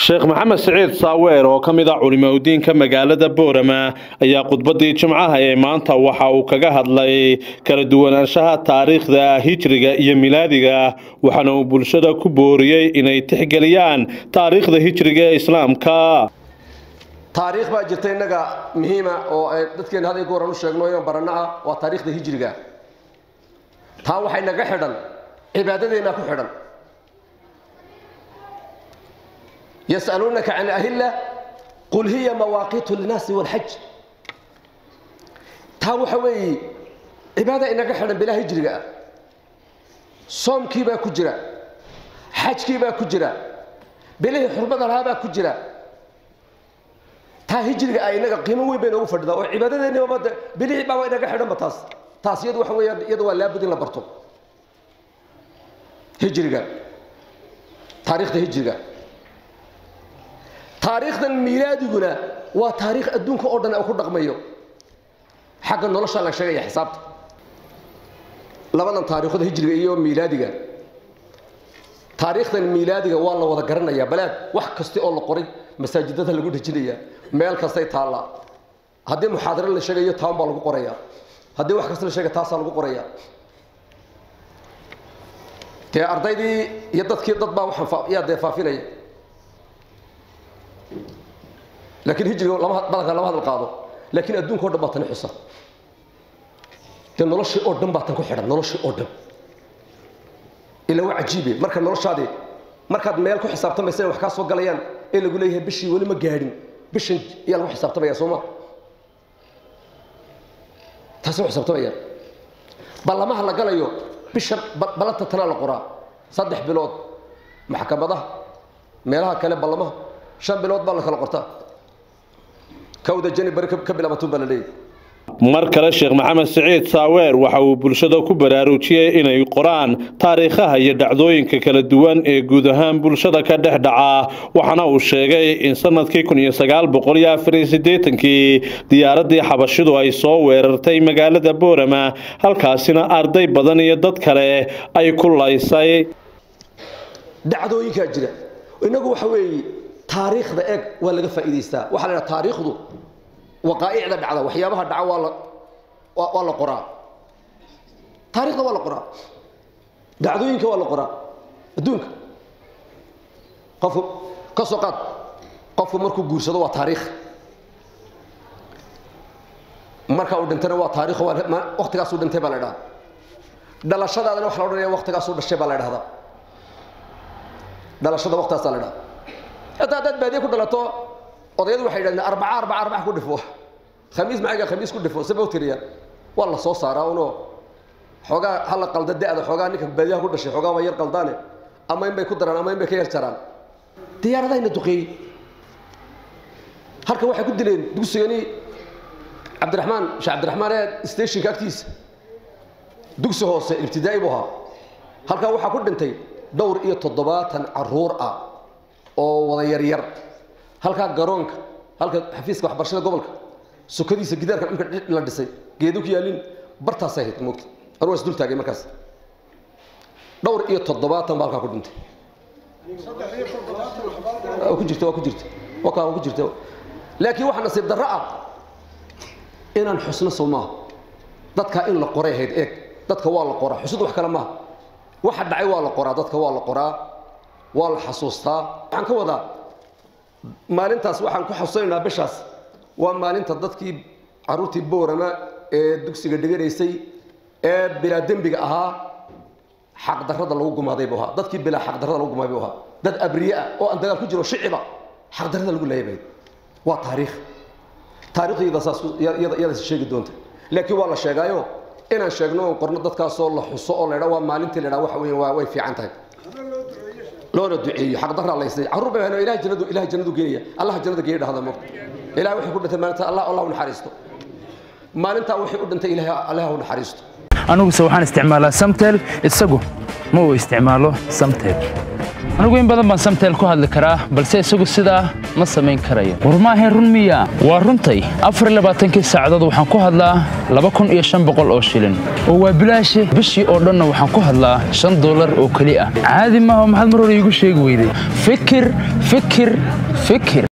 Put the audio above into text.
sheekh maxamed siciid saaweer oo ka mid ah culimaudiinka magaalada boorama ayaa khudbadii jimcaha ee maanta waxa uu kaga hadlay kala duwanaanshaha taariikhda hijriga iyo milaadiga waxaana uu bulshada ku booriyey inay tixgeliyaan taariikhda hijriga ee islaamka taariikh baa jirta innaga muhiima oo ay dadkeena had iyo goor aan u sheegno inaan baranno ah waa taariikhda hijriga taa waxay naga xidhan cibaadadeennaa ku xidhan yas'aluunaka can ahilla qul hiya mawaaqiitu linnaasi walxaj taa waxa weeye cibaada inaga xidhan bilaa hijriga ah soomkii baa ku jira xajkii baa ku jira bilihii xurmada lahaa baa ku jira taa hijriga ah inaga qiimo weyn bay noogu fadhidaa oo cibaadadeennibaba de bilihii baaba inaga xidhanba taas taas iyadu waxa weeyaan iyada waa laabud in la barto hijriga taariikhda hijriga taariikhdan miilaadiguna waa taariikh adduunka oo dhan ku dhaqmayo xagga noloshaa la sheegaya xisaabta labadan taariikhda hijriga iyo miilaadiga taariikhdan miilaadiga waa la wada garanayaa balaad wax kasta oo la qoray masaajidada lagu dhejinayaa meel kastay taallaa haddii muxaadaro la sheegayo taan baa lagu qorayaa haddii wax kasta la sheegay taasaa lagu qorayaa dee ardaydii iyo dadkii dad baa waxaan yaa dee faafinaya laakiin hijriga lama badanka lama hadal qaado laakiin adduunka o dhan baa tani xusa dee noloshii oo dhan baa tan ku xidhan noloshii oo dhan ila waa cajiibe marka noloshaadii markaad meel ku xisaabtamaysa wax kaa soo galayaan ee lagu leeyahay bishii weli ma gaadhin bishan ayaa lagu xisaabtamaya soo ma taasi lagu xisaabtamaya ballamaha la galayo bishan ballanta tanaa la qoraa saddex bilood maxkamadaha meelaha kale ballamaha shan bilood baa la kala qortaa kawda jani bari ka bilaabatun baa la leeyahy mar kale sheekh maxamed siciid saaweer waxa uu bulshada ku baraarujiyey inay qoraan taariikhaha iyo dhacdooyinka kala duwan ee guud ahaan bulshada ka dhex dhaca waxaana uu sheegay in sanadkii kun iyo sagaal boqol iyo afar iyo siddeetankii diyaaradii xabashidu ay soo weerartay magaalada boorama halkaasina arday badan iyo dad kale ay ku laysay dhacdooyinkaa jira inagu waxa weeye taariikhda eeg waa laga faa'iidaystaa waxaa la idhaha taariikhdu waqaa'icda dhacda waxyaabaha dhaca waa la waa la qoraa taarikhda waa la qoraa dhacdooyinka waa la qoraa adduunka qofku ka soo qaad qofku markuu guursado waa taariikh marka uu dhintana waa taarikh waktigaasuu dhintay baa la idhahda dhalashadaadana waxa la odhanaya waktigaasuu dhashay baa la idhahdaa dhalashada waktaasaa la idhahda hataa haddaad baadiye ku dhalato odayadu waxay yidhahdeen arbaca arbaca arbaca ku dhifo khamiis macaga khamiis ku dhifo sabab tiriya waa la soo saaraa unoo xoogaa hala qalda da'da xoogaa ninka baadiyaha ku dhashay xoogaa waa yar qaldaane ama in bay ku daraan ama in bay ka yar jaraan diyaaradahayna duqeeyey halka waxay ku dileen dugsigani cabdiraxmaan sheekh cabdiraxmaan ee stationka agtiisa dugsi hoose ibtidaa'i buu ahaa halkaa waxaa ku dhintay dhowr iyo toddobaatan caruur ah oo wada yaryar halkaa garoonka halka xafiiska waxbarashada gobolka sokadiisa gidaarka dhulka la dhisay geedu ku yaalin bartaasay ahayd moogta anu waa isdul taagay markaas dhowr iyo toddobaatan baa halkaa ku dhintay ku jirta waa ku jirta wakaa waa ku jirta laakiin waxaa nasiib darro ah inaan xusno soo maaha dadkaa in la qoray ahayd eeg dadka waa la qoraa xusud wax kale maaha waxa dhacay waa la qoraa dadka waa la qoraa waa la xasuustaa waxaan ka wadaa maalintaas waxaan ku xasuusanaynaa bishaas waa maalinta dadkii caruurtii boorama ee dugsiga dhiganaysay ee bilaa dembiga ahaa xaqdarrada lagu gumaaday buu ahaa dadkii bilaa xaqdarrada lagu gumaaday buu ahaa dad abriye ah oo aan dagaal ku jiro shiciba xaqdarrada lagu laayabay waa taariikh taariikhdayda saas iyadaas sheegi doonta laakiin waa la sheegaayo inaan sheegno oon qorno dadkaasoo la xuso oo la idhaa waa maalintii la idhaa waxa weeye waa way fiican tahay loona duceeyo xaqdarraa laysay carruur bay hano ilaah jannadu ilaah jannadu geenaya allah jannada geeya dhahda mo ilaah wixii ku dhintay maalinta allah allah u naxariisto maalintaa wixii u dhintay ilaah allah u naxariisto aniguse waxaan isticmaalaa samtel isagu ma uu isticmaalo samtel anigu in badan baan samteel ku hadli karaa balse isagu sidaa ma samayn karayo war maahayn run miya waa runtay afar iyo labaatankii saacadood waxaan ku hadlaa laba kun iyo shan boqol oo shilin oo waa bilaashi bishii oo dhanna waxaan ku hadlaa shan dollar oo keli ah caadi maaha maxaad mar hore iigu sheegi weyday fikir fikir fikir